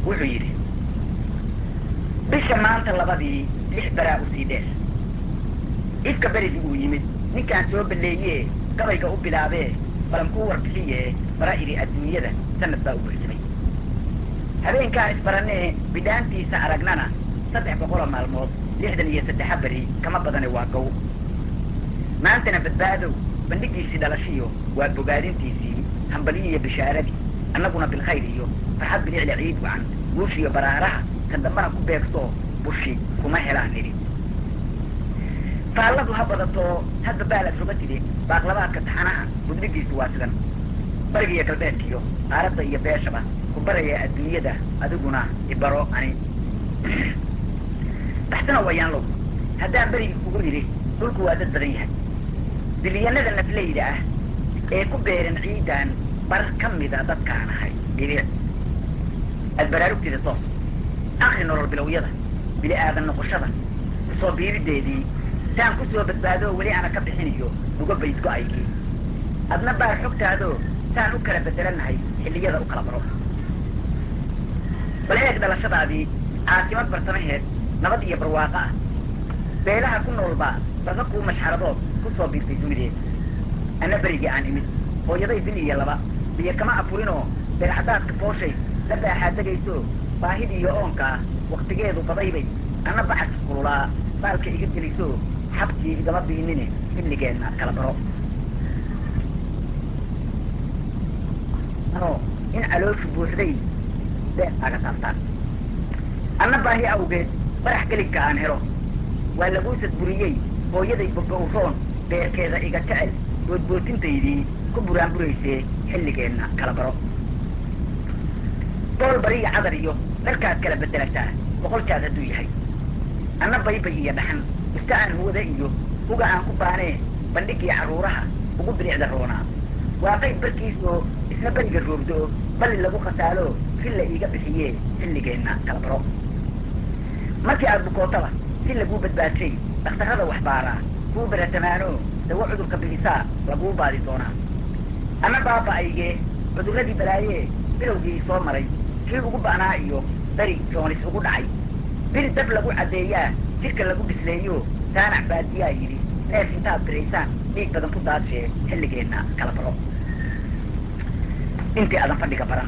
wuxuu yidhi bisha maanta labadii lix baraa usii dheer ifka berigii uu yimid ninkaan soo balleeyee gabayga u bilaabee balan kuu warbixiyee bara idhi adduunyada sanad baa u buxsamay habeenkaan isbarannee bidhaantiisa aragnana saddex boqoloo maalmood lixdan iyo saddexa beri kama badane waa gow maantana badbaadow bandhigiisii dhalashiyo waa bogaadintiisii hambaliyiiyo bishaaradii annaguna bilkhayr iyo farxad bilicla ciid wacan guushiyo baraaraha kan dambana ku beegtoo bushi kuma helaan nidhi faalladu ha badatoo hadba baalad roga tide baaqlabaadka taxanaha gudnigiisu waa sidan bariga iyo galbeedkiyo qaaradda iyo beeshaba ku baraya adduunyada adiguna ibaro ani baxsana wayaan low haddaan berigi kugu idhi dhulku waa dad badan yahay bilyanada nafleyda ah ee ku beeran ciidan bar ka mida dadkaan ahay bilic aad baraarugteeda toos akri nolol bilowyada bili aadan noqoshada kusoo biirideedii saan ku soo badbaadoo weli ana ka bixiniyo uga bayd go-aygii adna baar xogtaadoo saan u kala bedelanahay xilliyada u kala baro bal eeg dhalashadaadii caasimad barsamaheed nabad iyo barwaaqo ah beelaha ku noolbaa barqa kuu mashxaradood ku soo biirtay dunideed anna berigii aan imid hooyaday bil iyo laba biyo kama afurinoo beelcadaadka fooshay la baaxaa degayso baahidii iyo oonkaa waktigeedu badaybay anna bacadka kululaa baalka iga geliso xabkii igama biinine xilligeenna kala baro ano in calooshu buuxday bees aga taabtaan anna baahi awgeed barax gelinka aan helo waa laguusad buriyey hooyaday bogowroon beerkeeda iga jecel boodbootintaydii ku buraanburaysee xilligeenna kala baro bool bariya cadar iyo dharkaad kala bedelataa boqol jaad hadduu yahay anna baybay iyo dhaxan ista aan huwada iyo huga aan ku baanee bandhigii carruuraha ugu bilicda roonaa waa qayb barkiis oo isna beriga roogdo-o balli lagu khasaalo filla iiga bixiyee xilligeenna kala baro markii aad bukootaba si laguu badbaadshay dhakhtarrada waxbaaraa kuu baratamaano dawo cudurka bixisaa laguu baadi doonaa anna baaba-aygee cudurradii balaayee bilowgii soo maray kii ugu ba'naa iyo beri joonis ugu dhacay bil dab lagu caddeeyaa jidhka lagu bisleeyo saanac baadiyaa yidhi neef intaad biraysaan dhiig badan ku daadshee xilligeenna kala baro intii aadan fadhiga baran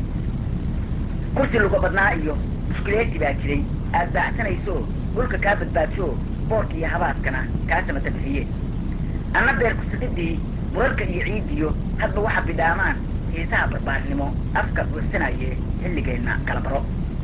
kursi luga badnaa iyo mushkileeti baa jiray aad baacsanayso dhulka kaa badbaadsho boorka iyo habaadkana kaa samata bixiye anna beer kusididii burarka iyo ciidiyo hadba waxa bidhaamaan xiisaha barbaarnimo afka buuxsanaye xilligeenna kala baro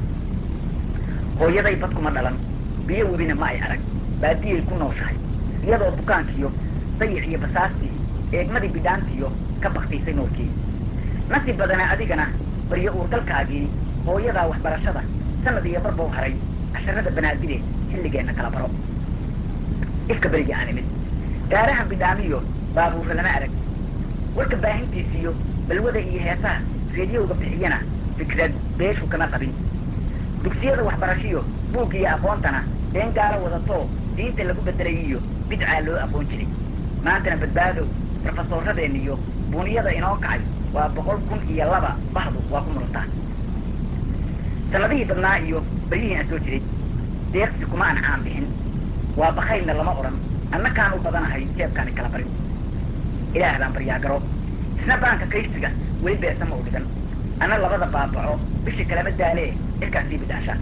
hooyaday bad kuma dhalan biyo webina ma ay arag baadiyay ku nooshahay iyadoo bukaankiyo dayic iyo basaastii eegmadii bidhaantiyo ka baktiisay nuurkii nasiib badana adigana baryo uurgalkaagii hooyadaa waxbarashada sanad iyo barbow haray casharada banaadide xilligeenna kala baro ifka berigii aan imid gaarahan bidhaamiyo baabuurra lama arag warka baahintiisiyo balwada iyo heesaha reediyowga bixiyana fikrad beeshu kama qabin dugsiyada waxbarashiyo buugga iyo aqoontana been gaalo wadatoo diinta lagu bedelayiyo bidcaa loo aqoon jiray maantana badbaadow brofesoorradeen iyo buuniyada inoo kacay waa boqol kun iyo laba bahdu waa ku murantaa sanadihii badnaa iyo baryihii aan soo jiray deeqsi kuma aan caan bixin waa bakaylna lama odhan anna kaan u badanahay jeebkaani kala barin ilaah baan baryaagaro isna baanka kaysiga weli beersama u dhigan anna labada baabaco bishii kalama daalee cirkaas sii bidhaasha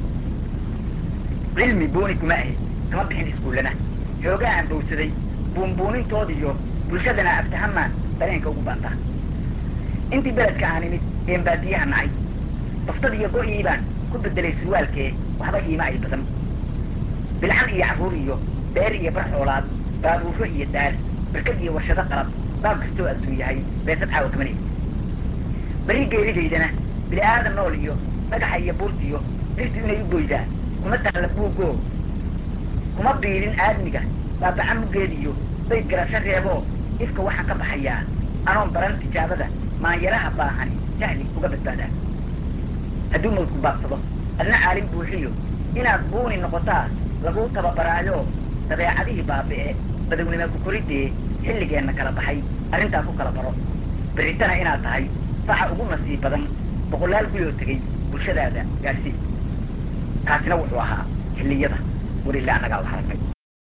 cilmi buuni kuma ahi kama bixin iskuullana xoogaa aan bowsaday buunbuunintoodiyo bulshadana aftahamaan dareenka ugu baantaa intii beledka aan imid een baadiyaha nacay baftad iyo go-ii baan ku bedelay surwaalkee waxba iima ay badan bilcan iyo carruur iyo beer iyo bar xoolaad baabuurro iyo daal barkad iyo warshado qalab baab kastoo adduun yahay beesad caawa kamanay berri geeridaydana bini aadan nool iyo dhagaxa iyo buurtiyo dhirtu inay u goydaa kuma taalla buuggoo kuma biilin aadmiga baabaca muggeed iyo bayd garasho reeboo ifka waxaan ka baxayaa anoon baran tijaabada maanyaraha baahani jahli uga badbaadaa hadduu mawdku baabsado adna caalim buuxiyo inaad buuni noqotaa laguu tababaraayo dabeecadihii baabi'e badownima ku koridee xilligeenna kala baxay arrintaa ku kala baro berritana inaad tahay faxa ugu nasiib badan boqolaal guyoo tegey bulshadaada gaarsii taasina wuxuu ahaa xilliyada war ilaa annagaa wax aragnay